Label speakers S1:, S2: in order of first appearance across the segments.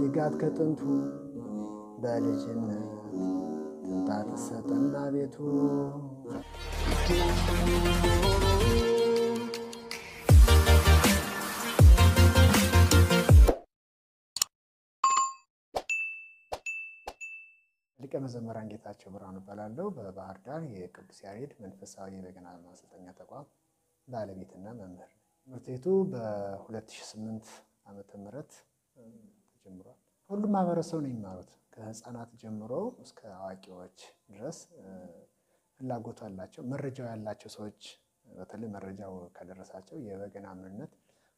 S1: ጋት ከጥንቱ በልጅነት ትንጣት ሰጠና ቤቱ ሊቀ መዘምራን ጌታቸው ብርሃኑ እባላለሁ። በባህር ዳር የቅዱስ ያሬድ መንፈሳዊ የበገና ማሰልጠኛ ተቋም ባለቤትና መምህር። ትምህርት ቤቱ በ2008 ዓመተ ምህረት ተጀምሯል። ሁሉም ማህበረሰብ ነው የሚማሩት ከህፃናት ጀምሮ እስከ አዋቂዎች ድረስ ፍላጎቱ አላቸው። መረጃው ያላቸው ሰዎች በተለይ መረጃው ከደረሳቸው የበገና ምንነት፣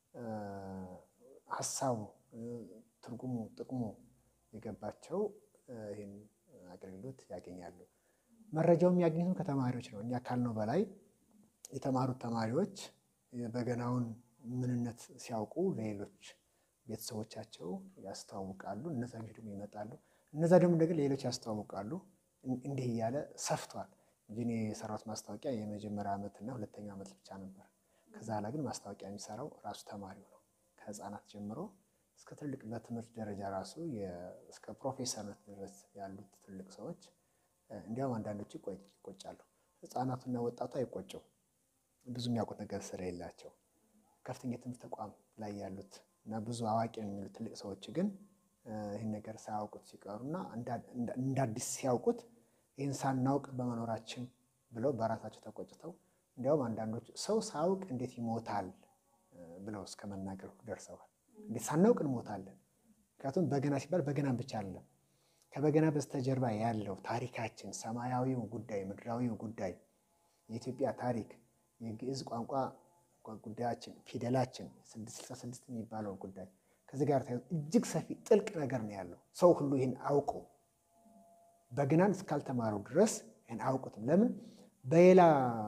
S1: ሀሳቡ፣ ትርጉሙ፣ ጥቅሙ የገባቸው ይህን አገልግሎት ያገኛሉ። መረጃው የሚያገኙትም ከተማሪዎች ነው። እኛ ካልነው በላይ የተማሩት ተማሪዎች የበገናውን ምንነት ሲያውቁ ለሌሎች ቤተሰቦቻቸው ያስተዋውቃሉ። እነዛ ልጆች ደግሞ ይመጣሉ። እነዛ ደግሞ እንደግን ለሌሎች ያስተዋውቃሉ። እንዲህ እያለ ሰፍቷል እንጂ እኔ የሰራሁት ማስታወቂያ የመጀመሪያ ዓመትና ሁለተኛ ዓመት ብቻ ነበር። ከዛ ኋላ ግን ማስታወቂያ የሚሰራው ራሱ ተማሪው ነው። ከህፃናት ጀምሮ እስከ ትልቅ በትምህርት ደረጃ ራሱ እስከ ፕሮፌሰርነት ድረስ ያሉት ትልቅ ሰዎች እንዲያውም አንዳንዶቹ ይቆጫሉ። ህፃናቱና ወጣቱ አይቆጨው ብዙ የሚያውቁት ነገር ስለሌላቸው ከፍተኛ የትምህርት ተቋም ላይ ያሉት እና ብዙ አዋቂ የሚሉ ትልቅ ሰዎች ግን ይህን ነገር ሳያውቁት ሲቀሩና እንደ አዲስ ሲያውቁት ይህን ሳናውቅ በመኖራችን ብለው በራሳቸው ተቆጭተው እንዲያውም አንዳንዶች ሰው ሳያውቅ እንዴት ይሞታል ብለው እስከ መናገር ደርሰዋል። እንዴት ሳናውቅ እንሞታለን? ምክንያቱም በገና ሲባል በገናን ብቻ አይደለም። ከበገና በስተጀርባ ያለው ታሪካችን፣ ሰማያዊው ጉዳይ፣ ምድራዊው ጉዳይ፣ የኢትዮጵያ ታሪክ፣ የግዕዝ ቋንቋ ጉዳያችን፣ ፊደላችን ስድስት ስልሳ ስድስት የሚባለው ጉዳይ ከዚህ ጋር ተያይዞ እጅግ ሰፊ ጥልቅ ነገር ነው ያለው። ሰው ሁሉ ይህን አውቁ በገናን እስካልተማሩ ድረስ ይህን አያውቁትም። ለምን በሌላ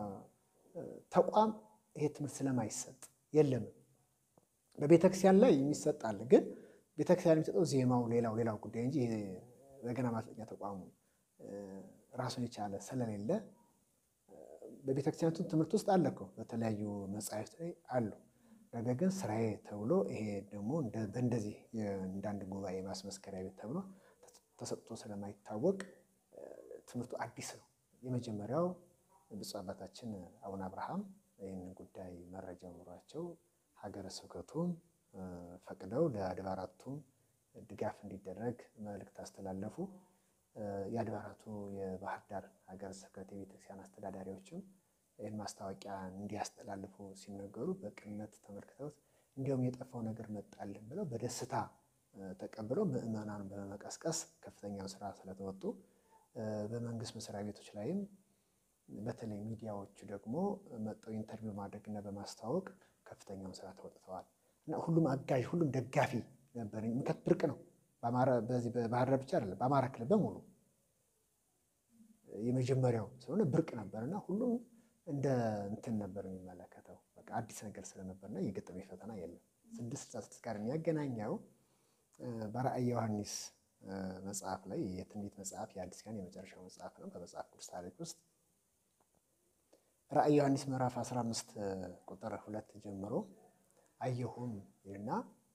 S1: ተቋም ይሄ ትምህርት ስለማይሰጥ የለም። በቤተክርስቲያን ላይ የሚሰጥ አለ፣ ግን ቤተክርስቲያን የሚሰጠው ዜማው ሌላው ሌላው ጉዳይ እንጂ በገና ማሰልጠኛ ተቋሙ ራሱን የቻለ ስለሌለ በቤተክርስቲያኒቱ ትምህርት ውስጥ አለ እኮ በተለያዩ መጽሐፍት ላይ አሉ። ነገር ግን ስራዬ ተብሎ ይሄ ደግሞ በእንደዚህ እንዳንድ ጉባኤ ማስመስከሪያ ቤት ተብሎ ተሰጥቶ ስለማይታወቅ ትምህርቱ አዲስ ነው። የመጀመሪያው ብፁዕ አባታችን አቡነ አብርሃም ይህንን ጉዳይ መረጃ ኑሯቸው ሀገረ ስብከቱም ፈቅደው ለአድባራቱም ድጋፍ እንዲደረግ መልእክት አስተላለፉ። የአድባራቱ የባህር ዳር ሀገረ ስብከት የቤተክርስቲያን አስተዳዳሪዎችም ይህን ማስታወቂያ እንዲያስተላልፉ ሲነገሩ በቅንነት ተመልክተውት እንዲሁም የጠፋው ነገር መጣልን ብለው በደስታ ተቀብለው ምዕመናን በመቀስቀስ ከፍተኛውን ስራ ስለተወጡ በመንግስት መስሪያ ቤቶች ላይም በተለይ ሚዲያዎቹ ደግሞ መጠው ኢንተርቪው ማድረግና በማስተዋወቅ ከፍተኛውን ስራ ተወጥተዋል እና ሁሉም አጋዥ ሁሉም ደጋፊ ነበር። ምከት ብርቅ ነው። በዚህ በባህር ዳር ብቻ አይደለም፣ በአማራ ክልል በሙሉ የመጀመሪያው ስለሆነ ብርቅ ነበር እና ሁሉም እንደ እንትን ነበር የሚመለከተው። በቃ አዲስ ነገር ስለነበርና የገጠመኝ ፈተና የለም። ስድስት ስልሳ ስድስት ጋር የሚያገናኘው በራእየ ዮሐንስ መጽሐፍ ላይ የትንቢት መጽሐፍ የአዲስ ኪዳን የመጨረሻው መጽሐፍ ነው። በመጽሐፍ ቅዱስ ታሪክ ውስጥ ራእየ ዮሐንስ ምዕራፍ 15 ቁጥር ሁለት ጀምሮ አየሁም ይልና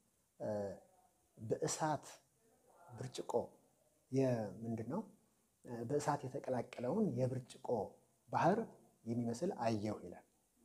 S1: በእሳት ብርጭቆ ምንድን ነው በእሳት የተቀላቀለውን የብርጭቆ ባህር የሚመስል አየሁ ይላል።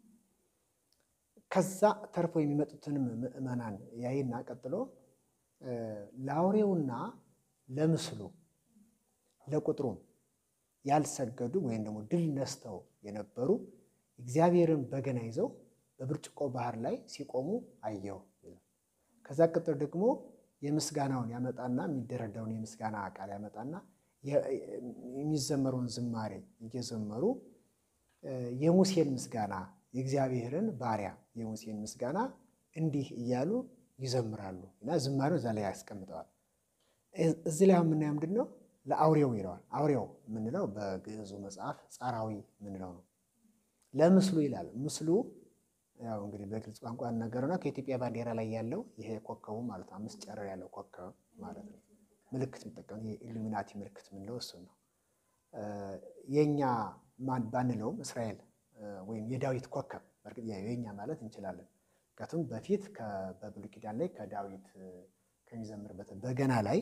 S1: ከዛ ተርፎ የሚመጡትንም ምዕመናን ያይና ቀጥሎ ለአውሬውና ለምስሉ ለቁጥሩም ያልሰገዱ ወይም ደግሞ ድል ነስተው የነበሩ እግዚአብሔርን በገና ይዘው በብርጭቆ ባህር ላይ ሲቆሙ አየሁ ይላል። ከዛ ቀጥሎ ደግሞ የምስጋናውን ያመጣና የሚደረደውን የምስጋና ቃል ያመጣና የሚዘመረውን ዝማሬ እየዘመሩ የሙሴን ምስጋና የእግዚአብሔርን ባሪያ የሙሴን ምስጋና እንዲህ እያሉ ይዘምራሉ እና ዝማሬው እዛ ላይ ያስቀምጠዋል። እዚህ ላይ የምናየው ምንድን ነው? ለአውሬው ይለዋል። አውሬው የምንለው በግዕዙ መጽሐፍ ጻራዊ የምንለው ነው። ለምስሉ ይላል። ምስሉ ያው እንግዲህ በግልጽ ቋንቋ ነገርና ከኢትዮጵያ ባንዲራ ላይ ያለው ይሄ ኮከቡ ማለት ነው። አምስት ጨረር ያለው ኮከብ ማለት ነው። ምልክት የሚጠቀሙ የኢሉሚናቲ ምልክት የምንለው እሱን ነው። የእኛ ባንለውም እስራኤል ወይም የዳዊት ኮከብ በእርግጥ የኛ ማለት እንችላለን። ምክንያቱም በፊት በብሉይ ኪዳን ላይ ከዳዊት ከሚዘምርበት በገና ላይ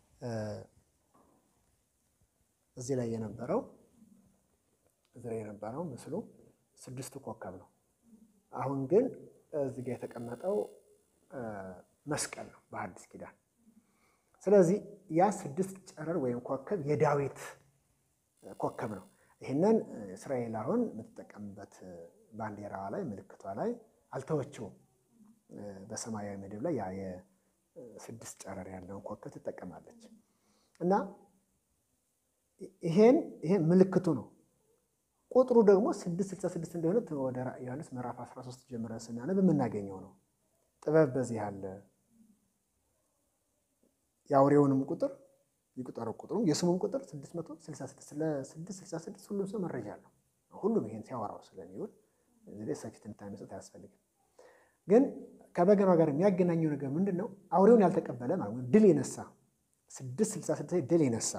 S1: እዚህ ላይ የነበረው እዚህ ላይ የነበረው ምስሉ ስድስቱ ኮከብ ነው። አሁን ግን እዚህ ጋር የተቀመጠው መስቀል ነው በሐዲስ ኪዳን። ስለዚህ ያ ስድስት ጨረር ወይም ኮከብ የዳዊት ኮከብ ነው። ይህንን እስራኤል አሁን የምትጠቀምበት ባንዲራዋ ላይ ምልክቷ ላይ አልተወችውም። በሰማያዊ ምድብ ላይ ያ የስድስት ጨረር ያለውን ኮከብ ትጠቀማለች እና ይሄን ይሄን ምልክቱ ነው። ቁጥሩ ደግሞ ስድስት ስልሳ ስድስት እንደሆነ ወደ ራዕየ ዮሐንስ ምዕራፍ 13 ጀምረን ስናነብ የምናገኘው ነው። ጥበብ በዚህ አለ። የአውሬውንም ቁጥር የቁጠረው ቁጥሩም የስሙም ቁጥር 666 ለ666 ሁሉም ሰው መረጃ አለው። ሁሉም ይሄን ሲያወራው ስለሚውል እዚህ ላይ ሰፊ ትንታኔ መስጠት አያስፈልግም። ግን ከበገናው ጋር የሚያገናኘው ነገር ምንድን ነው? አውሬውን ያልተቀበለ ማለት ነው። ድል የነሳ 666 ድል የነሳ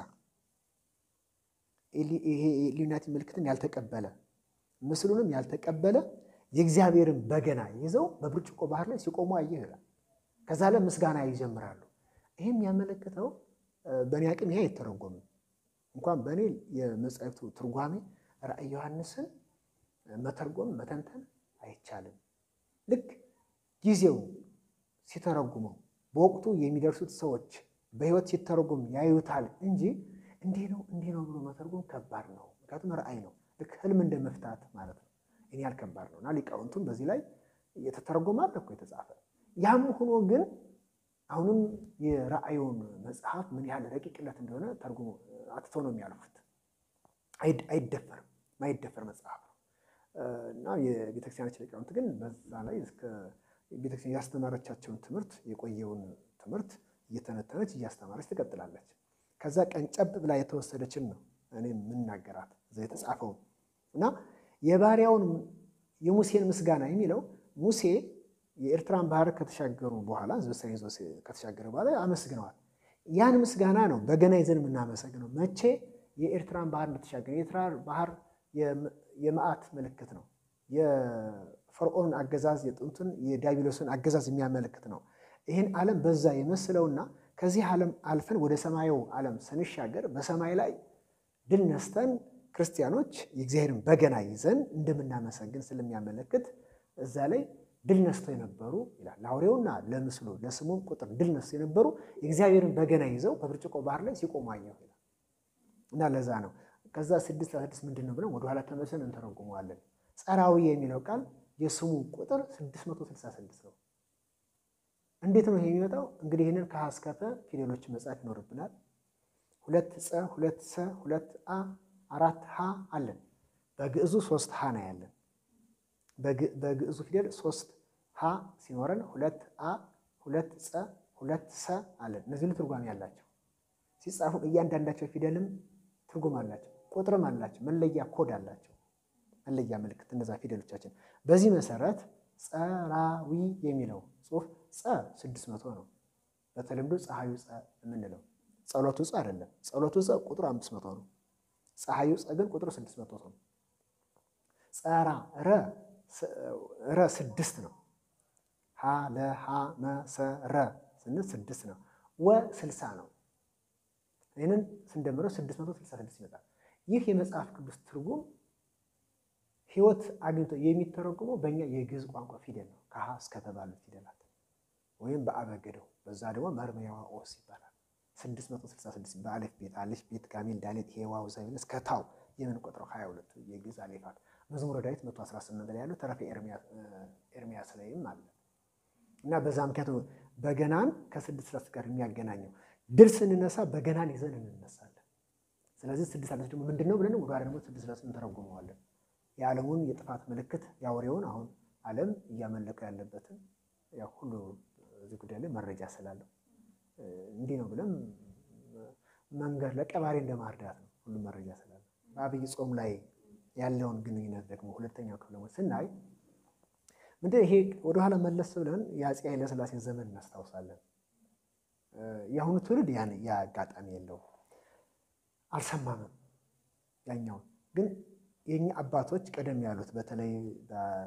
S1: ይሄ ኢሉሚናቲ ምልክትን ያልተቀበለ ምስሉንም ያልተቀበለ የእግዚአብሔርን በገና ይዘው በብርጭቆ ባህር ላይ ሲቆሙ አየህ ይላል። ከዛ ላይ ምስጋና ይጀምራሉ። ይህም ያመለክተው በእኔ አቅም ይሄ አይተረጎምም። እንኳን በእኔ የመጽሐፍቱ ትርጓሜ ራዕየ ዮሐንስን መተርጎም መተንተን አይቻልም። ልክ ጊዜው ሲተረጉመው በወቅቱ የሚደርሱት ሰዎች በሕይወት ሲተረጉም ያዩታል እንጂ እንዲህ ነው እንዲህ ነው ብሎ መተርጎም ከባድ ነው። ምክንያቱም ራእይ ነው። ልክ ህልም እንደ መፍታት ማለት ነው። ይህን ያህል ከባድ ነው እና ሊቃውንቱም በዚህ ላይ የተተረጎመ አለ እኮ የተጻፈ። ያም ሆኖ ግን አሁንም የራእዩን መጽሐፍ ምን ያህል ረቂቅለት እንደሆነ ተርጉሞ አትቶ ነው የሚያልፉት። አይደፈርም፣ ማይደፈር መጽሐፍ ነው እና የቤተክርስቲያናችን ሊቃውንት ግን በዛ ላይ እስከ ቤተክርስቲያን ያስተማረቻቸውን ትምህርት የቆየውን ትምህርት እየተነተነች እያስተማረች ትቀጥላለች። ከዛ ቀንጨብ ብላ የተወሰደችን ነው እኔ የምናገራት እዛ የተጻፈውን እና የባሪያውን የሙሴን ምስጋና የሚለው ሙሴ የኤርትራን ባህር ከተሻገሩ በኋላ ዝበሰን ይዞ ከተሻገረ በኋላ አመስግነዋል። ያን ምስጋና ነው በገና ይዘን የምናመሰግነው። መቼ የኤርትራን ባህር እንደተሻገረ የኤርትራ ባህር የመዓት ምልክት ነው። የፈርዖንን አገዛዝ የጥንቱን የዲያብሎስን አገዛዝ የሚያመለክት ነው። ይህን ዓለም በዛ የመስለውና ከዚህ ዓለም አልፈን ወደ ሰማዩ ዓለም ስንሻገር በሰማይ ላይ ድል ነስተን ክርስቲያኖች የእግዚአብሔርን በገና ይዘን እንደምናመሰግን ስለሚያመለክት እዛ ላይ ድል ነስተው የነበሩ ይላል ለአውሬውና ለምስሉ ለስሙም ቁጥር ድል ነስተው የነበሩ የእግዚአብሔርን በገና ይዘው በብርጭቆ ባህር ላይ ሲቆሙ አየሁ ይላል እና ለዛ ነው ከዛ ስድስት ስድስት ምንድን ነው ብለን ወደኋላ ተመልሰን እንተረጉመዋለን። ጸራዊ የሚለው ቃል የስሙ ቁጥር 666 ነው። እንዴት ነው ይሄ የሚመጣው? እንግዲህ ይህንን ከሀ እስከ ፐ ፊደሎችን መጻፍ ይኖርብናል። ሁለት ጸ፣ ሁለት ሰ፣ ሁለት አ፣ አራት ሀ አለን። በግዕዙ ሶስት ሀ ነው ያለን። በግዕዙ ፊደል ሶስት ሀ ሲኖረን ሁለት አ፣ ሁለት ጸ፣ ሁለት ሰ አለን። እነዚህ ሁሉ ትርጓሜ ያላቸው ሲጻፉ እያንዳንዳቸው ፊደልም ትርጉም አላቸው፣ ቁጥርም አላቸው፣ መለያ ኮድ አላቸው፣ መለያ ምልክት እነዛ ፊደሎቻችን። በዚህ መሰረት ጸራዊ የሚለው ጽሑፍ ጸ ስድስት መቶ ነው። በተለምዶ ፀሐዩ ጸ የምንለው ጸሎቱ ጸ አይደለም። ጸሎቱ ጸ ቁጥሩ አምስት መቶ ነው። ፀሐዩ ጸ ግን ቁጥሩ ስድስት መቶ ነው። ጸራ ረ ረ ስድስት ነው። ሀ ለ ሀ መ ሰ ረ ስንል ስድስት ነው። ወ ስልሳ ነው። ይህንን ስንደምረው ስድስት መቶ ስልሳ ስድስት ይመጣል። ይህ የመጽሐፍ ቅዱስ ትርጉም ሕይወት አግኝቶ የሚተረጉመው በእኛ የግዕዝ ቋንቋ ፊደል ነው። ከሀ እስከ ተባሉት ፊደላት ወይም በአበገደው በዛ ደግሞ መርመያዋ ኦስ ይባላል። 666 በአሌፍ ቤት አሌፍ ቤት ጋሜል ዳሌት ሄዋው ዘይብል እስከ ታው የምንቆጥረው 22 የግዕዝ አሌፋት መዝሙረ ዳዊት 118 ላይ ያለው ተረፈ ኤርሚያስ ላይም አለ እና በዛ ምክንያቱ በገናን ከስድስት ስላት ጋር የሚያገናኘው ድል ስንነሳ በገናን ይዘን እንነሳለን። ስለዚህ ስድስት ስላት ደግሞ ምንድን ነው ብለን ወደ ደግሞ ስድስት ስላት እንተረጉመዋለን። የዓለሙን የጥፋት ምልክት የአውሬውን አሁን ዓለም እያመለከ ያለበትን ያው ሁሉ እዚህ ጉዳይ ላይ መረጃ ስላለው እንዲህ ነው ብለን መንገድ ለቀባሪ እንደማርዳት ነው። ሁሉም መረጃ ስላለው በአብይ ጾም ላይ ያለውን ግንኙነት ደግሞ ሁለተኛው ክፍለ ስናይ ምንድን ይሄ ወደኋላ መለስ ብለን የአፄ ኃይለሥላሴ ዘመን እናስታውሳለን። የአሁኑ ትውልድ ያን ያ አጋጣሚ የለው አልሰማምም። ያኛውን ግን የኛ አባቶች ቀደም ያሉት በተለይ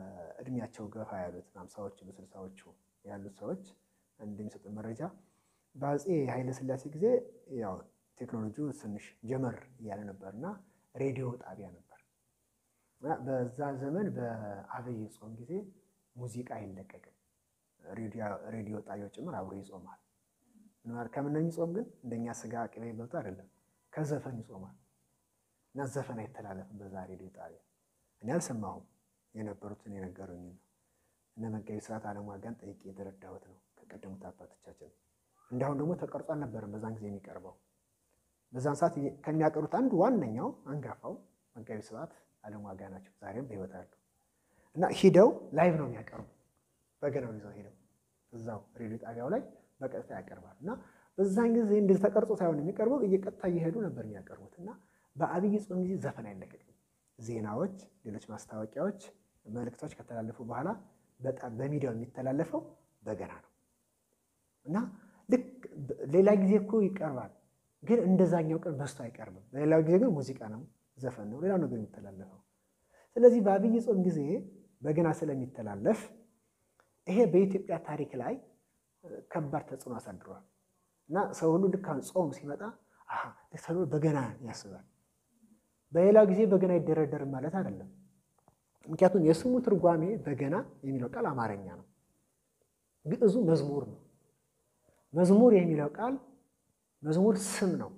S1: በእድሜያቸው ገፋ ያሉት በአምሳዎቹ በስልሳዎቹ ያሉት ሰዎች እንደሚሰጡን መረጃ በአፄ ኃይለ ሥላሴ ጊዜ ያው ቴክኖሎጂው ትንሽ ጀመር እያለ ነበር እና ሬዲዮ ጣቢያ ነበር እና በዛ ዘመን በአብይ ጾም ጊዜ ሙዚቃ አይለቀቅም። ሬዲዮ ጣቢያው ጭምር አብሮ ይጾማል። ከምነው የሚጾም ግን እንደኛ ስጋ ቅቤ በልቶ አይደለም፣ ከዘፈን ይጾማል እና ዘፈን አይተላለፍም በዛ ሬዲዮ ጣቢያ። እኔ አልሰማሁም፣ የነበሩትን የነገሩኝ ነው። እነ መጋቢ ስርዓት አለማጋን ጠይቄ የተረዳሁት ነው ከቀደሙት አባቶቻችን። እንዳሁን ደግሞ ተቀርጾ አልነበረም በዛን ጊዜ የሚቀርበው። በዛን ሰዓት ከሚያቀሩት አንዱ ዋነኛው አንጋፋው መጋቢ ስርዓት አለማጋ ናቸው። ዛሬም በሕይወት አሉ እና ሂደው ላይቭ ነው የሚያቀርቡ። በገናውን ይዘው ሂደው እዛው ሬዲዮ ጣቢያው ላይ በቀጥታ ያቀርባል እና በዛን ጊዜ እንደዚህ ተቀርጾ ሳይሆን የሚቀርበው እየቀጥታ እየሄዱ ነበር የሚያቀርቡት እና በአብይ ጾም ጊዜ ዘፈን አይለቀቅም። ዜናዎች፣ ሌሎች ማስታወቂያዎች፣ መልእክቶች ከተላለፉ በኋላ በጣም በሚዲያው የሚተላለፈው በገና ነው እና ልክ ሌላ ጊዜ እኮ ይቀርባል፣ ግን እንደዛኛው ቀን በስቶ አይቀርብም። በሌላው ጊዜ ግን ሙዚቃ ነው፣ ዘፈን ነው፣ ሌላው ነገር የሚተላለፈው። ስለዚህ በአብይ ጾም ጊዜ በገና ስለሚተላለፍ ይሄ በኢትዮጵያ ታሪክ ላይ ከባድ ተጽዕኖ አሳድሯል እና ሰው ሁሉ ልክ አሁን ጾም ሲመጣ ተብሎ በገና ያስባል። በሌላው ጊዜ በገና አይደረደርም ማለት አይደለም። ምክንያቱም የስሙ ትርጓሜ በገና የሚለው ቃል አማርኛ ነው፣ ግዕዙ መዝሙር ነው። መዝሙር የሚለው ቃል መዝሙር ስም ነው።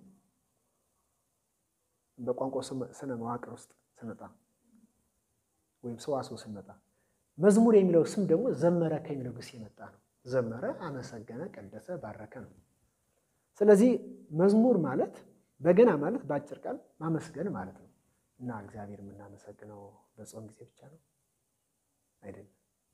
S1: በቋንቋ ስነ መዋቅር ውስጥ ስመጣ ወይም ሰዋስው ስመጣ መዝሙር የሚለው ስም ደግሞ ዘመረ ከሚለው ግስ የመጣ ነው። ዘመረ፣ አመሰገነ፣ ቀደሰ፣ ባረከ ነው። ስለዚህ መዝሙር ማለት በገና ማለት በአጭር ቃል ማመስገን ማለት ነው እና እግዚአብሔር የምናመሰግነው በጾም ጊዜ ብቻ ነው አይደለም።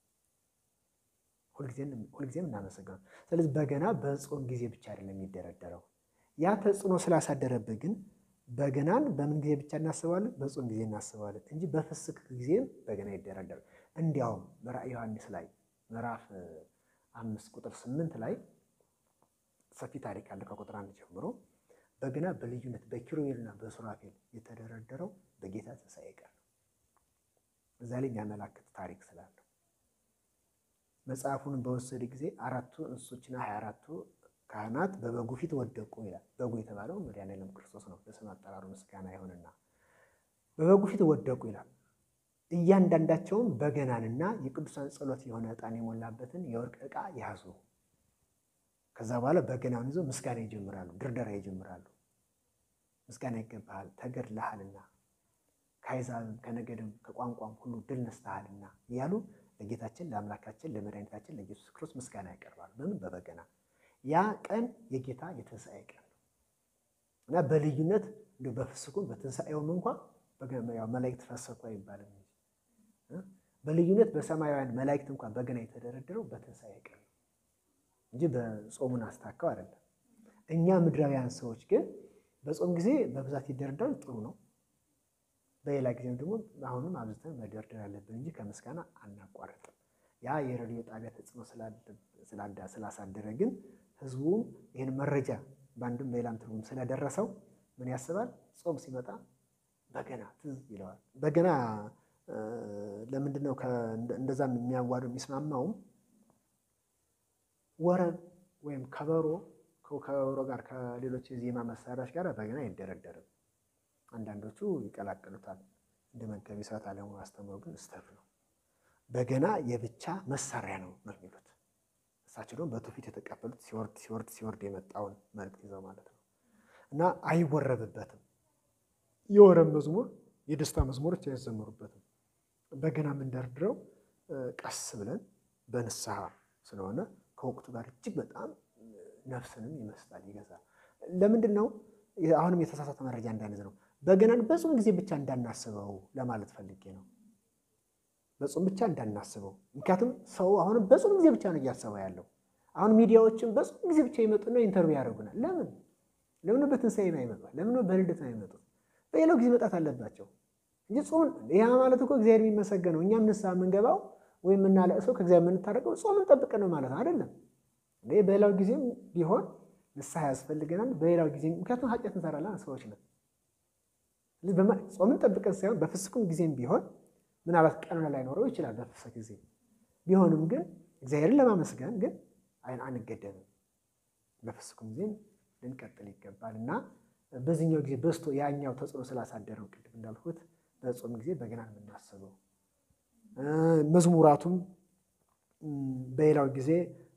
S1: ሁልጊዜም እናመሰግነው። ስለዚህ በገና በጾም ጊዜ ብቻ አይደለም የሚደረደረው። ያ ተጽዕኖ ስላሳደረብህ ግን በገናን በምን ጊዜ ብቻ እናስባለን? በጾም ጊዜ እናስባለን እንጂ በፍስክ ጊዜም በገና ይደረደራል። እንዲያውም በራዕየ ዮሐንስ ላይ ምዕራፍ አምስት ቁጥር ስምንት ላይ ሰፊ ታሪክ አለ ከቁጥር አንድ ጀምሮ በገና በልዩነት በኪሩቤልና በሱራፌል የተደረደረው በጌታ ትንሣኤ ቀን ነው። እዛ ላይ የሚያመላክት ታሪክ ስላለው መጽሐፉን በወሰደ ጊዜ አራቱ እንስሶችና ሀያ አራቱ ካህናት በበጉ ፊት ወደቁ ይላል። በጉ የተባለው መድኃኔዓለም ክርስቶስ ነው። ለስም አጠራሩ ምስጋና ይሁንና በበጉ ፊት ወደቁ ይላል። እያንዳንዳቸውም በገናንና የቅዱሳን ጸሎት የሆነ ዕጣን የሞላበትን የወርቅ ዕቃ ያዙ። ከዛ በኋላ በገናውን ይዘው ምስጋና ይጀምራሉ፣ ድርደራ ይጀምራሉ። ምስጋና ይገባሃል ተገድለሃልና፣ ከአሕዛብም ከነገድም ከቋንቋም ሁሉ ድል ነስተሃልና እያሉ ለጌታችን ለአምላካችን ለመድኃኒታችን ለኢየሱስ ክርስቶስ ምስጋና ያቀርባሉ። በምን በበገና ያ ቀን የጌታ የትንሣኤ ቀን ነው እና በልዩነት እንዲሁ በፍስኩም በትንሣኤውም እንኳ መላእክት ፈሰኩ አይባልም እንጂ በልዩነት በሰማያውያን መላእክት እንኳን በገና የተደረደረው በትንሣኤ ቀን ነው እንጂ በጾሙን አስታከው አይደለም። እኛ ምድራውያን ሰዎች ግን በጾም ጊዜ በብዛት ይደረደራል፣ ጥሩ ነው። በሌላ ጊዜም ደግሞ አሁንም አብዝተን መደርደር አለብን እንጂ ከምስጋና አናቋረጥም። ያ የሬዲዮ ጣቢያ ተጽዕኖ ስላሳደረ ግን ህዝቡም ይህን መረጃ በአንድም በሌላም ትርጉም ስለደረሰው ምን ያስባል? ጾም ሲመጣ በገና ትዝ ይለዋል። በገና ለምንድን ነው እንደዛም የሚያዋደው የሚስማማውም ወረብ ወይም ከበሮ ከበሮ ጋር ከሌሎች የዜማ መሳሪያዎች ጋር በገና አይደረደርም። አንዳንዶቹ ይቀላቅሉታል። እንደ መጋቢ ስርዓት አለሙ አስተምሮ ግን ስተፍ ነው። በገና የብቻ መሳሪያ ነው ነው የሚሉት እሳቸው ደግሞ በትውፊት የተቀበሉት ሲወርድ ሲወርድ ሲወርድ የመጣውን መልእክት ይዘው ማለት ነው እና አይወረብበትም። የወረብ መዝሙር የደስታ መዝሙሮች አይዘመሩበትም። በገና የምንደርድረው ቀስ ብለን በንስሐ ስለሆነ ከወቅቱ ጋር እጅግ በጣም ነፍስንም ይመስላል ይገዛል። ለምንድን ነው አሁንም የተሳሳተ መረጃ እንዳንይዝ ነው። በገናን በጾም ጊዜ ብቻ እንዳናስበው ለማለት ፈልጌ ነው። በጾም ብቻ እንዳናስበው። ምክንያቱም ሰው አሁንም በጾም ጊዜ ብቻ ነው እያሰበው ያለው። አሁን ሚዲያዎችም በጾም ጊዜ ብቻ ይመጡና ኢንተርቪው ያደርጉናል። ለምን ለምን በትንሣኤ የማይመጡ ለምን በልደት ነው የሚመጡት? በሌላው ጊዜ መጣት አለባቸው እንጂ ጾም ያ ማለት እኮ እግዚአብሔር የሚመሰገነው እኛም ንስሐ የምንገባው ወይም የምናለቅሰው ከእግዚአብሔር የምንታረቀው ጾምን ጠብቀን ነው ማለት ነው አይደለም። በሌላው ጊዜም ቢሆን ንስሐ ያስፈልገናል። በሌላው ጊዜ ምክንያቱም ኃጢአት እንሰራለን ሰዎች ነን። ጾምን ጠብቀን ሳይሆን በፍስኩም ጊዜም ቢሆን ምናልባት ቀኑን ላይኖረው ይችላል። በፍስክ ጊዜ ቢሆንም ግን እግዚአብሔርን ለማመስገን ግን አንገደብም። በፍስኩም ጊዜም ልንቀጥል ይገባል እና በዚህኛው ጊዜ በስቶ ያኛው ተጽዕኖ ስላሳደረው ቅድም እንዳልኩት በጾም ጊዜ በገናን የምናስበው መዝሙራቱም በሌላው ጊዜ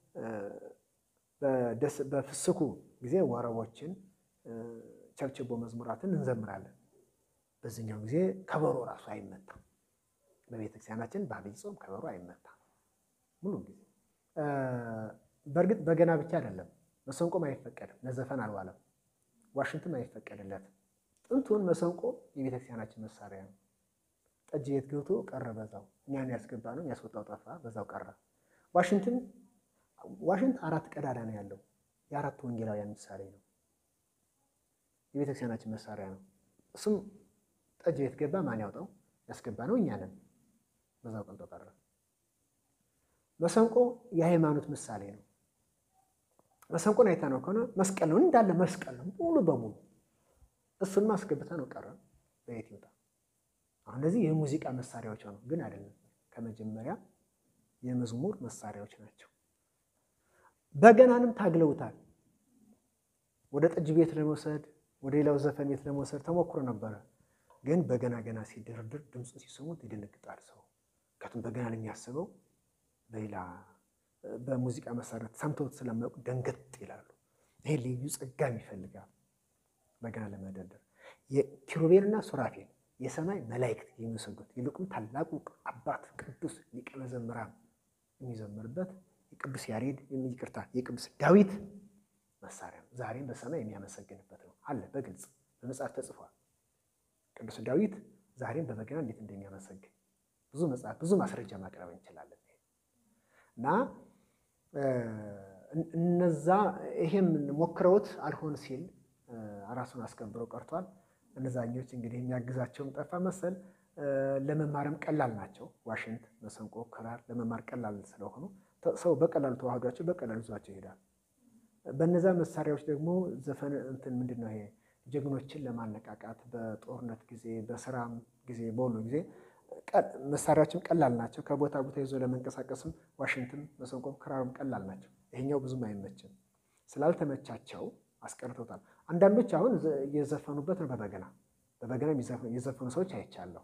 S1: በፍስኩ ጊዜ ወረቦችን ቸብችቦ መዝሙራትን እንዘምራለን። በዚህኛው ጊዜ ከበሮ ራሱ አይመታም። በቤተክርስቲያናችን በአብይ ጾም ከበሮ አይመታም ሙሉ ጊዜ። በእርግጥ በገና ብቻ አይደለም፣ መሰንቆም አይፈቀድም፣ ለዘፈን አልዋለም። ዋሽንትም አይፈቀድለትም። ጥንቱን መሰንቆ የቤተክርስቲያናችን መሳሪያ ነው። ጠጅ ቤት ገብቶ ቀረ በዛው። እኛን ያስገባ ነው ያስወጣው ጠፋ፣ በዛው ቀረ። ዋሽንትም ዋሽንት አራት ቀዳዳ ነው ያለው። የአራት ወንጌላውያን ምሳሌ ነው። የቤተክርስቲያናችን መሳሪያ ነው። እሱም ጠጅ ቤት ገባ፣ ማን ያውጣው? ያስገባ ነው እኛ ነን። በዛው ቀልጦ ቀረ። መሰንቆ የሃይማኖት ምሳሌ ነው። መሰንቆን አይታ ነው ከሆነ መስቀል ነው እንዳለ መስቀል ነው ሙሉ በሙሉ እሱን ማስገብታ ነው ቀረ። በየት ይውጣ? አሁን እነዚህ የሙዚቃ መሳሪያዎች ሆነው ግን አይደለም። ከመጀመሪያ የመዝሙር መሳሪያዎች ናቸው። በገናንም ታግለውታል። ወደ ጠጅ ቤት ለመውሰድ ወደ ሌላው ዘፈን ቤት ለመውሰድ ተሞክሮ ነበረ። ግን በገና ገና ሲደረድር ድምፁ ሲሰሙት ይደነግጣል ሰው። ከቱም በገና ለሚያስበው በሌላ በሙዚቃ መሳሪያ ሰምተውት ስለማያውቁ ደንገጥ ይላሉ። ይሄ ልዩ ጸጋም ይፈልጋል። በገና ለመደርደር የኪሩቤልና ሱራፌል የሰማይ መላእክት የሚሰጉት ይልቁም ታላቁ አባት ቅዱስ ሊቀ መዘምራን የሚዘምርበት የቅዱስ ያሬድ ይቅርታ የቅዱስ ዳዊት መሳሪያ ነው። ዛሬም በሰማይ የሚያመሰግንበት ነው አለ በግልጽ በመጽሐፍ ተጽፏል። ቅዱስ ዳዊት ዛሬም በበገና እንዴት እንደሚያመሰግን ብዙ መጽሐፍ ብዙ ማስረጃ ማቅረብ እንችላለን። እና እነዛ ይሄም ሞክረውት አልሆን ሲል ራሱን አስከብረው ቀርቷል። እነዛኞች እንግዲህ የሚያግዛቸውም ጠፋ መሰል። ለመማርም ቀላል ናቸው። ዋሽንት፣ መሰንቆ፣ ክራር ለመማር ቀላል ስለሆኑ ሰው በቀላሉ ተዋህዷቸው በቀላሉ ይዟቸው ይሄዳል። በነዛ መሳሪያዎች ደግሞ ዘፈን እንትን ምንድን ነው ይሄ ጀግኖችን ለማነቃቃት በጦርነት ጊዜ በስራም ጊዜ በሁሉ ጊዜ መሳሪያዎችም ቀላል ናቸው። ከቦታ ቦታ ይዞ ለመንቀሳቀስም ዋሽንትም መሰንቆም ክራርም ቀላል ናቸው። ይሄኛው ብዙም አይመችም። ስላልተመቻቸው አስቀርቶታል። አንዳንዶች አሁን እየዘፈኑበት ነው በበገና በበገና የዘፈኑ ሰዎች አይቻለሁ።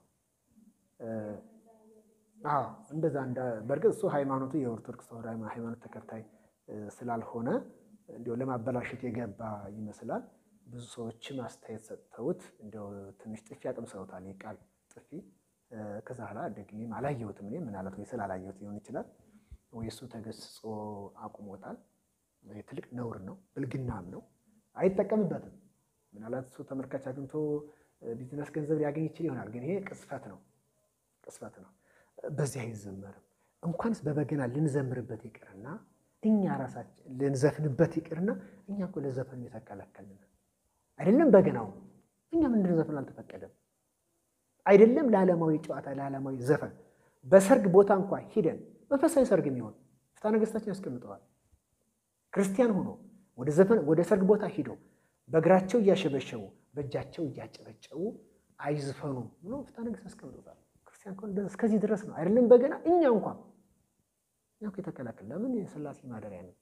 S1: አዎ እንደዛ በእርግጥ እሱ ሃይማኖቱ የኦርቶዶክስ ተዋሕዶ ሃይማኖት ተከታይ ስላልሆነ እንዲያው ለማበላሸት የገባ ይመስላል። ብዙ ሰዎችም አስተያየት ሰጥተውት እንዲያው ትንሽ ጥፊ አቅምሰውታል። የቃል ጥፊ ከዛ ኋላ ደግሜም አላየሁትም። እኔ ምናልባት ወይ ስላላየሁት ሊሆን ይችላል ወይ እሱ ተገስጾ አቁሞታል። ትልቅ ነውር ነው፣ ብልግናም ነው። አይጠቀምበትም። ምናልባት እሱ ተመልካች አግኝቶ ቢዝነስ ገንዘብ ሊያገኝ ይችል ይሆናል። ግን ይሄ ቅስፈት ነው፣ ቅስፈት ነው። በዚህ አይዘመርም። እንኳንስ በበገና ልንዘምርበት ይቅርና እኛ ራሳችን ልንዘፍንበት ይቅርና እኛ እኮ ለዘፈን የተከለከልን አይደለም። በገናው እኛ ምንድን ዘፈን አልተፈቀደም። አይደለም ለዓለማዊ ጨዋታ ለዓለማዊ ዘፈን በሰርግ ቦታ እንኳ ሂደን መንፈሳዊ ሰርግ የሚሆን ፍትሐ ነገሥታችን ያስቀምጠዋል። ክርስቲያን ሆኖ ወደ ዘፈን ወደ ሰርግ ቦታ ሂደው በእግራቸው እያሸበሸቡ በእጃቸው እያጨበጨቡ አይዝፈኑ ብሎ ፍትሐ ነገሥት ያስቀምጠዋል። ክርስቲያን ከሆነ እስከዚህ ድረስ ነው። አይደለም በገና እኛ እንኳ እኛ እኮ የተከለከለ ለምን የሥላሴ ማደሪያ ነው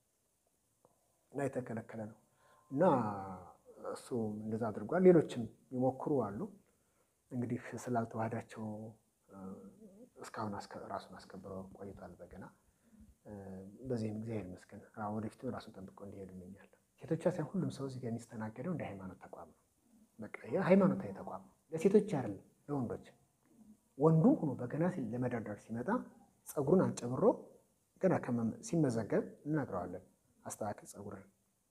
S1: እና የተከለከለ ነው እና እሱ እንደዛ አድርጓል። ሌሎችም ይሞክሩ አሉ። እንግዲህ ስላልተዋህዳቸው እስካሁን ራሱን አስከብረው ቆይቷል በገና። በዚህም እግዚአብሔር ይመስገን ወደፊትም ራሱን ጠብቆ እንዲሄዱ እመኛለሁ። ሴቶች ሳይሆን ሁሉም ሰው እዚህ ጋር የሚስተናገደው እንደ ሃይማኖት ተቋም ነው። በቃ ሃይማኖታዊ ተቋም ነው። ለሴቶች አይደለም ለወንዶች። ወንዱም ሆኖ በገና ለመደርደር ሲመጣ ፀጉሩን አንጨብሮ ገና ሲመዘገብ እንነግረዋለን። አስተካከል ፀጉርን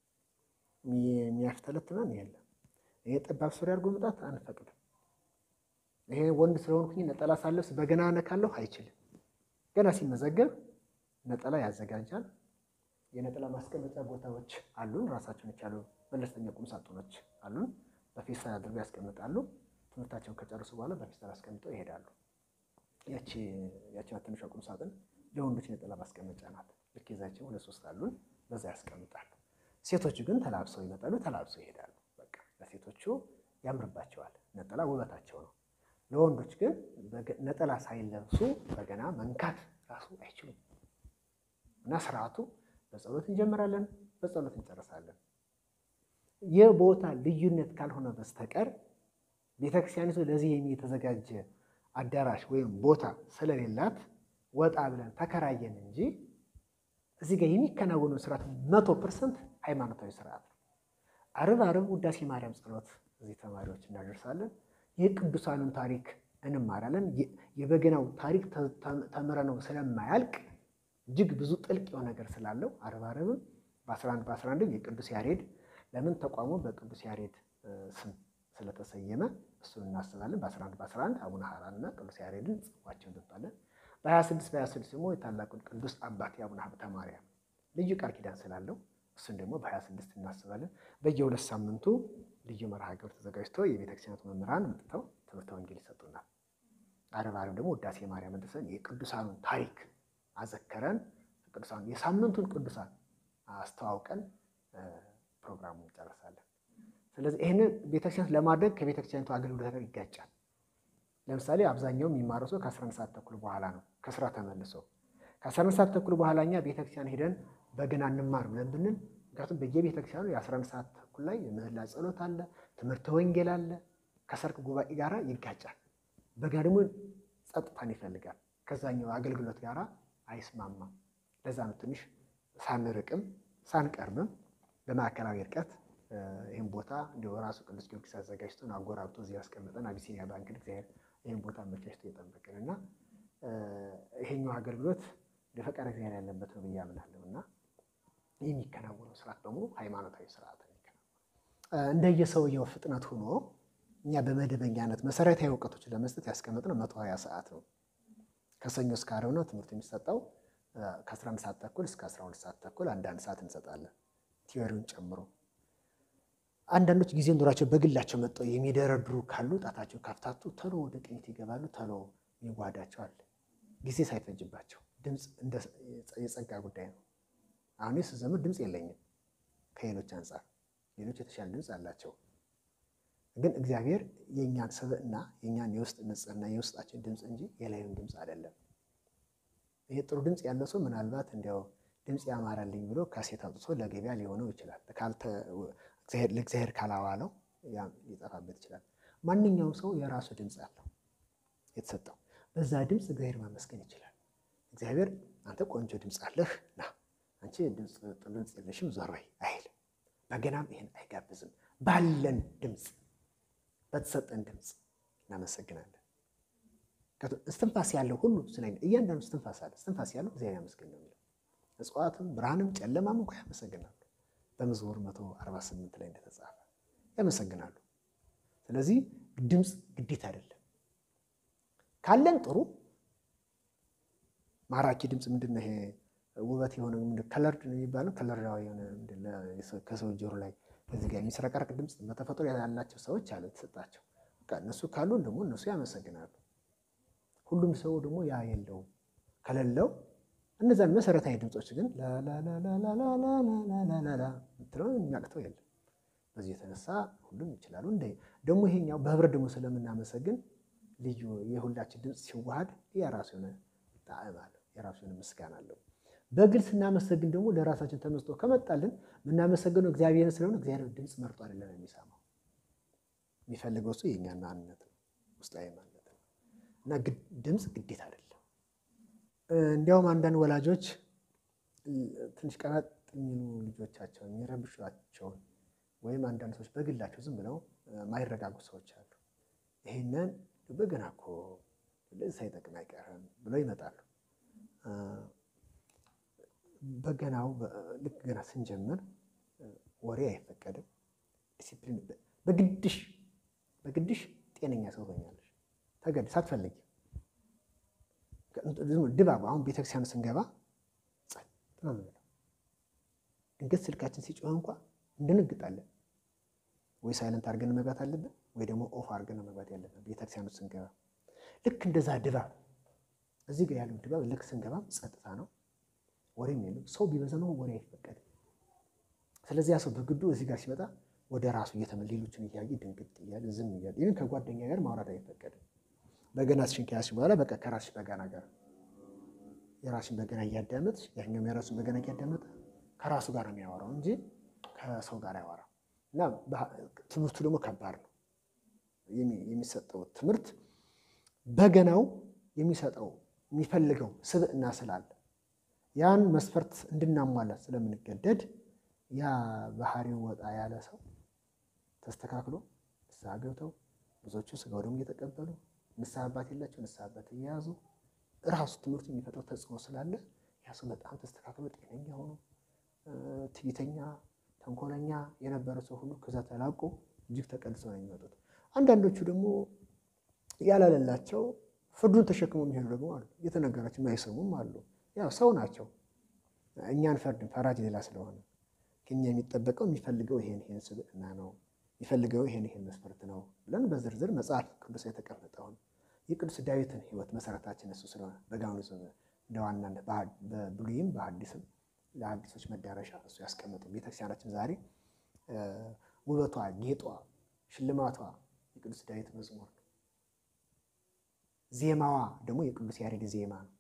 S1: የሚያፍተለትመን የለም። ይሄ ጠባብ ሱሪ አድርጎ መምጣት አንፈቅድም። ይሄ ወንድ ስለሆንኩኝ ነጠላ ሳለብስ በገና ነካለሁ አይችልም። ገና ሲመዘገብ ነጠላ ያዘጋጃል። የነጠላ ማስቀመጫ ቦታዎች አሉን። ራሳቸውን የቻሉ መለስተኛ ቁም ሳጥኖች አሉን። በፌስታል አድርገው ያስቀምጣሉ። ትምህርታቸውን ከጨረሱ በኋላ በፌስታል አስቀምጠው ይሄዳሉ። ያቺ ያቺ ትንሿ ቁም ሳጥን ለወንዶች ነጠላ ማስቀመጫ ናት። ልክ የዛቸው ሁለት ሶስት አሉን። በዛ ያስቀምጣሉ። ሴቶቹ ግን ተላብሰው ይመጣሉ፣ ተላብሰው ይሄዳሉ። በቃ ለሴቶቹ ያምርባቸዋል። ነጠላ ውበታቸው ነው። ለወንዶች ግን ነጠላ ሳይለብሱ በገና መንካት ራሱ አይችሉም። እና ስርዓቱ በጸሎት እንጀምራለን። በጸሎት እንጨርሳለን። የቦታ ልዩነት ካልሆነ በስተቀር ቤተክርስቲያኒቱ ለዚህ የተዘጋጀ አዳራሽ ወይም ቦታ ስለሌላት ወጣ ብለን ተከራየን እንጂ እዚህ ጋር የሚከናወነው ስርዓት መቶ ፐርሰንት ሃይማኖታዊ ስርዓት ነው። አርብ አርብ ውዳሴ ማርያም ጸሎት እዚህ ተማሪዎች እናደርሳለን። የቅዱሳኑን ታሪክ እንማራለን። የበገናው ታሪክ ተምረነው ስለማያልቅ እጅግ ብዙ ጥልቅ የሆነ ነገር ስላለው አርብ አርብም በ11 በ11 የቅዱስ ያሬድ ለምን ተቋሙ በቅዱስ ያሬድ ስም ስለተሰየመ እሱን እናስባለን። በ11 በ11 አቡነ ሐራን እና ቅዱስ ያሬድን ጽፏቸው እንጠጣለን። በ26 በ26 ደግሞ የታላቁን ቅዱስ አባት የአቡነ ሀብተ ማርያም ልዩ ቃል ኪዳን ስላለው እሱን ደግሞ በ26 እናስባለን። በየሁለት ሳምንቱ ልዩ መርሃ ግብር ተዘጋጅቶ የቤተክርስቲያናቱ መምህራን መጥተው ትምህርተ ወንጌል ይሰጡናል። አርብ አርብ ደግሞ ውዳሴ ማርያም ድርሰን የቅዱሳኑን ታሪክ አዘከረን ቅዱሳኑ የሳምንቱን ቅዱሳን አስተዋውቀን ፕሮግራሙ እንጨርሳለን። ስለዚህ ይህንን ቤተክርስቲያን ለማድረግ ከቤተክርስቲያኒቱ አገልግሎት ጋር ይጋጫል። ለምሳሌ አብዛኛው የሚማረው ሰው ከ11 ሰዓት ተኩል በኋላ ነው ከስራ ተመልሶ ከ11 ሰዓት ተኩል በኋላ እኛ ቤተክርስቲያን ሄደን በገና እንማር ብለን ብንል ምክንያቱም በየቤተክርስቲያኑ የ11 ሰዓት ተኩል ላይ የምህላ ጸሎት አለ፣ ትምህርተ ወንጌል አለ፣ ከሰርክ ጉባኤ ጋር ይጋጫል። በገና ደግሞ ጸጥታን ይፈልጋል። ከዛኛው አገልግሎት ጋር አይስማማም። ለዛ ነው ትንሽ ሳንርቅም ሳንቀርብም በማዕከላዊ ርቀት ይህን ቦታ እንዲ ራሱ ቅዱስ ጊዮርጊስ አዘጋጅቶን አጎራብቶ እዚህ ያስቀመጠን አቢሲኒያ ባንክ እግዚአብሔር ይህን ቦታ አመቻችቶ የጠበቅን እና ይሄኛው አገልግሎት ለፈቃድ እግዚአብሔር ያለበት ነው ብዬ አምናለሁ እና የሚከናወነው ስርዓት በሙሉ ሃይማኖታዊ ስርዓት ነው። እንደየሰውየው ፍጥነት ሆኖ እኛ በመደበኛነት መሰረታዊ እውቀቶችን ለመስጠት ያስቀመጥነው መቶ ሀያ ሰዓት ነው። ከሰኞ እስከ ዓርብ ነው ትምህርት የሚሰጠው። ከ11 ሰዓት ተኩል እስከ 12 ሰዓት ተኩል አንዳንድ ሰዓት እንሰጣለን ቲዮሪውን ጨምሮ። አንዳንዶች ጊዜ ኑሯቸው በግላቸው መጥተው የሚደረድሩ ካሉ ጣታቸው ካፍታቱ ተሎ ወደ ቅኝት ይገባሉ። ተሎ ይጓዳቸዋል ጊዜ ሳይፈጅባቸው። ድምፅ የጸጋ ጉዳይ ነው። አሁን ስዘምር ድምፅ የለኝም ከሌሎች አንጻር፣ ሌሎች የተሻለ ድምፅ አላቸው። ግን እግዚአብሔር የእኛን ስብዕና የእኛን የውስጥ ንጽሕና የውስጣችን ድምፅ እንጂ የላዩን ድምፅ አይደለም። ይሄ ጥሩ ድምፅ ያለው ሰው ምናልባት እንዲያው ድምፅ ያማራልኝ ብሎ ካሴት አውጥቶ ለገበያ ሊሆነው ይችላል። ለእግዚአብሔር ካላዋለው ሊጠፋበት ይችላል። ማንኛውም ሰው የራሱ ድምፅ አለው የተሰጠው። በዛ ድምፅ እግዚአብሔር ማመስገን ይችላል። እግዚአብሔር አንተ ቆንጆ ድምፅ አለህ ና፣ አንቺ ጥሩ ድምፅ የለሽም ዞር በይ አይልም። በገናም ይህን አይጋብዝም። ባለን ድምፅ በተሰጠን ድምፅ እናመሰግናለን። እስትንፋስ ያለው ሁሉ ስለ እያንዳንዱ እስትንፋስ አለ። እስትንፋስ ያለው እግዚአብሔር ያመስገን ነው የሚለው እጽዋትም ብርሃንም ጨለማም እንኳ ያመሰግናሉ። በመዝሙር 148 ላይ እንደተጻፈ ያመሰግናሉ። ስለዚህ ድምፅ ግዴታ አይደለም። ካለን ጥሩ ማራኪ ድምፅ ምንድን ነው? ይሄ ውበት የሆነ ከለርድ ነው የሚባለው ከለርዳዊ የሆነ ከሰው ጆሮ ላይ እዚህ ጋር የሚስረቀረቅ ድምፅ በተፈጥሮ ያላቸው ሰዎች አለ የተሰጣቸው። እነሱ ካሉ ደግሞ እነሱ ያመሰግናሉ። ሁሉም ሰው ደግሞ ያ የለውም። ከሌለው እነዛን መሰረታዊ ድምፆች ግን ላላላላላላላላ ምትለው የሚያቅተው የለም። በዚህ የተነሳ ሁሉም ይችላሉ። እንደ ደግሞ ይሄኛው በህብረት ደግሞ ስለምናመሰግን ልዩ የሁላችን ድምፅ ሲዋሃድ የራሱ የሆነ ጣዕም አለው፣ የራሱ የሆነ ምስጋና አለው። በግል ስናመሰግን ደግሞ ለራሳችን ተመስጦ ከመጣልን የምናመሰግነው እግዚአብሔርን ስለሆነ እግዚአብሔር ድምፅ መርጦ አይደለም የሚሰማው። የሚፈልገው እሱ የእኛን ማንነት ነው፣ ውስጣዊ ማንነት ነው እና ድምፅ ግዴታ አይደለም። እንዲያውም አንዳንድ ወላጆች ትንሽ ቀበጥ የሚሉ ልጆቻቸውን የሚረብሿቸውን ወይም አንዳንድ ሰዎች በግላቸው ዝም ብለው ማይረጋጉ ሰዎች አሉ። ይህንን በገና እኮ ለዚህ ሳይጠቅም አይቀርም ብለው ይመጣሉ። በገናው ልክ ገና ስንጀምር ወሬ አይፈቀድም። ዲሲፕሊን በግድሽ በግድሽ ጤነኛ ሰው ሆኛለሽ ተገድ ሳትፈልጊ ድባብ አሁን ቤተክርስቲያን ስንገባ ጸጥ ነው የምንለው። ድንገት ስልካችን ሲጮህ እንኳ እንደነግጣለን። ወይ ሳይለንት አድርገን መግባት አለብን፣ ወይ ደግሞ ኦፍ አድርገን መግባት ያለብን ቤተክርስቲያን ውስጥ ስንገባ። ልክ እንደዛ ድባብ እዚህ ጋር ያለው ድባብ ልክ ስንገባም ጸጥታ ነው፣ ወሬም የለም። ሰው ቢበዛ ነው ወሬ አይፈቀድም። ስለዚህ ያ ሰው በግዱ እዚህ ጋር ሲመጣ ወደ ራሱ እየተመ ሌሎችን እያየ ድንግጥ እያለ ዝም እያለ ይህን ከጓደኛ ጋር ማውራት አይፈቀድም። በገና ስሽን ከያዝሽ በኋላ በቃ ከራስሽ በገና ጋር የራስሽን በገና እያዳመጥሽ ያኛውም የራሱን በገና እያዳመጠ ከራሱ ጋር ነው የሚያወራው እንጂ ከሰው ጋር አያወራም። እና ትምህርቱ ደግሞ ከባድ ነው። የሚሰጠው ትምህርት በገናው የሚሰጠው የሚፈልገው ስብዕና ስላለ ያን መስፈርት እንድናሟላት ስለምንገደድ ያ ባህሪው ወጣ ያለ ሰው ተስተካክሎ ንስሐ ገብተው ብዙዎቹ ስጋው ደግሞ እየተቀበሉ ንስሐ አባት የላቸው ንስሐ አባት እየያዙ እራሱ ትምህርቱ የሚፈጥረው ተጽዕኖ ስላለ ያ ሰው በጣም ተስተካክሎ ጤነኛ ሆኖ ትዕቢተኛ፣ ተንኮለኛ የነበረ ሰው ሁሉ ከዛ ተላቆ እጅግ ተቀድሰው ነው የሚመጡት። አንዳንዶቹ ደግሞ ያላለላቸው ፍርዱን ተሸክመው የሚሄዱ ደግሞ አሉ። እየተነገራቸው የማይሰሙም አሉ። ያው ሰው ናቸው። እኛን ፈርድን ፈራጅ ሌላ ስለሆነ ከኛ የሚጠበቀው የሚፈልገው ይሄን ይሄን ስብዕና ነው የሚፈልገው ይሄን ይሄን መስፈርት ነው ብለን በዝርዝር መጽሐፍ ቅዱስ የተቀመጠውን የቅዱስ ዳዊትን ሕይወት መሰረታችን እሱ ስለሆነ በጋኑ እንደ ዋናነት በብሉይም በሐዲስም ለሐዲሶች መዳረሻ እሱ ያስቀመጠው ቤተክርስቲያናችን ዛሬ ውበቷ፣ ጌጧ፣ ሽልማቷ የቅዱስ ዳዊት መዝሙር ነው። ዜማዋ ደግሞ የቅዱስ ያሬድ ዜማ ነው።